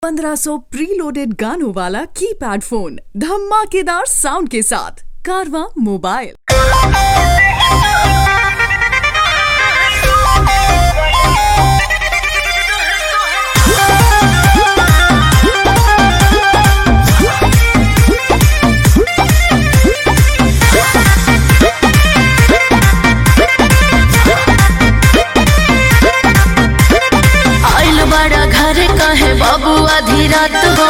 1500 preloaded गानों वाला keypad phone धमाकेदार साउंड के साथ कारवा मोबाइल आइल बड़ा घर कहे बाबू आधी रात हो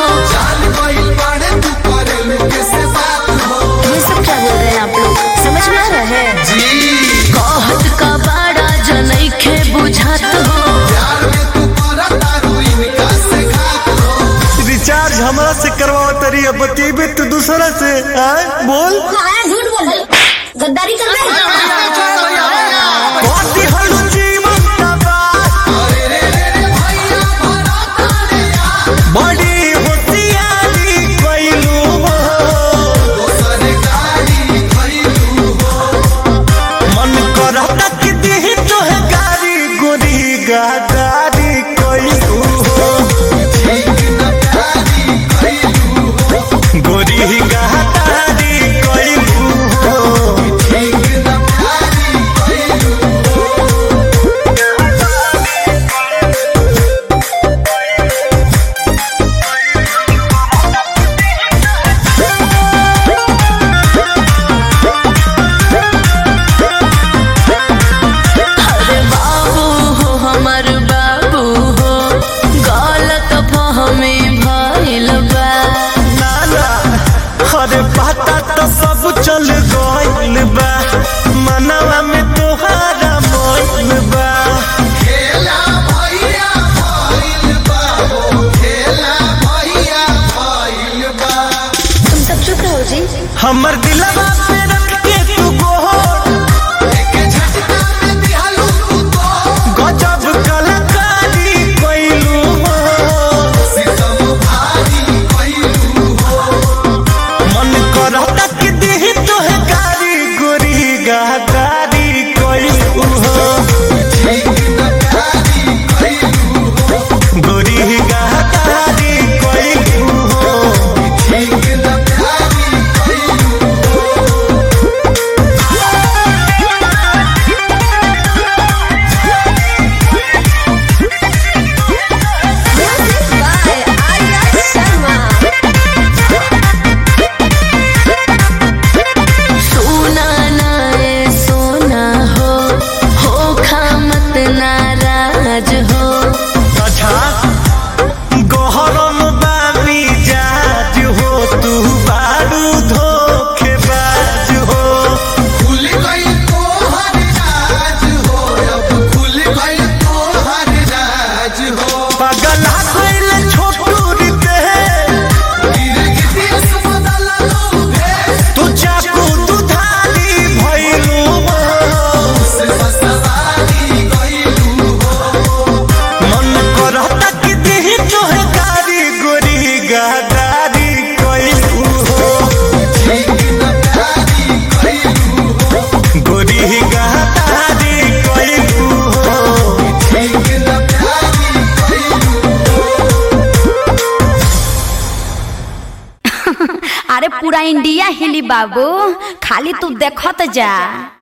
ये सब क्या बोल रहे हैं आप लोग समझ में आ रहा है कहत का बड़ा जनई खे बुझात हो रिचार्ज हमरा से करवाओ तरी अब बतेबे तो दूसरा से आय बोल आया झूठ बोल रहे गद्दारी कर रहे कथी हलु जीवन का बात बड़ी होशियारी कइलू हो मन करता कि दिही तोहे गारी गोरी गादारी कइलू हो गोरी गादारी कइलू हो अरे बाबू हो हमर बाबू हो गलत फहमी भइल बा नाना अरे पता तो सब चल गइल बा मनवा में तोहारा मोइल बा तुम सब चुप रहो जी हमर दिलवा पे रख के तू गोर गजब कलाकारी कइलू हो मन करता कि दिही तोहे गारी गोरी गादारी कइलू हो गोरी गादारी कइलू हो सोना ना ए सोना हो हो खामत नाराज हो अच्छा गहरम बाबी जाज हो तू बारू धोखेबाज हो पगला गइल छोटू रिते तू चाकू दुधारी भइलू मन करता कि दिही तोहे गारी गोरी गादारी कइलू हो गोरी गादारी कइलू हो अरे पूरा इंडिया हिली बाबू खाली तू देखत जा